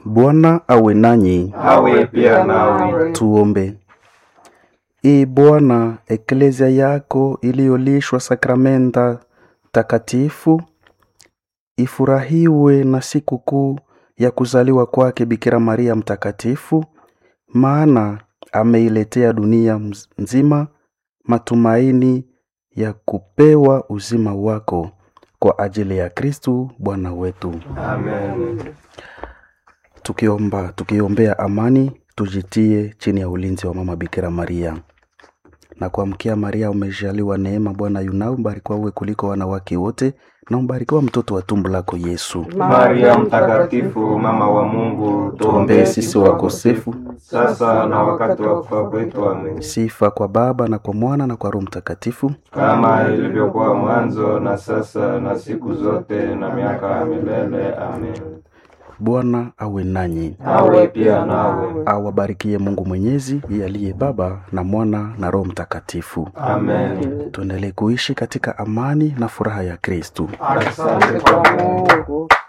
Bwana awe nanyi. awe pia nawe. Tuombe. Ee Bwana, eklezia yako iliyolishwa sakramenta takatifu ifurahiwe na siku kuu ya kuzaliwa kwake Bikira Maria mtakatifu, maana ameiletea dunia mz- nzima matumaini ya kupewa uzima wako kwa ajili ya Kristu Bwana wetu. Amen. tukiomba tukiombea amani tujitie chini ya ulinzi wa mama bikira maria na kuamkia maria umejaliwa neema bwana yunao mbarikiwa uwe kuliko wanawake wote na mbarikiwa mtoto wa tumbo lako yesu Maria mtakatifu, mama wa Mungu, tuombee sisi wakosefu sasa na wakati wa kufa kwetu. Amen. sifa kwa baba na kwa mwana na kwa roho mtakatifu Kama ilivyokuwa mwanzo na sasa na siku zote na miaka ya milele. Amen. bwana awe nanyi Awe pia nawe. awabarikie mungu mwenyezi yeye aliye baba na mwana na roho mtakatifu Amen. tuendelee kuishi katika amani na furaha ya kristu Asante kwa Mungu.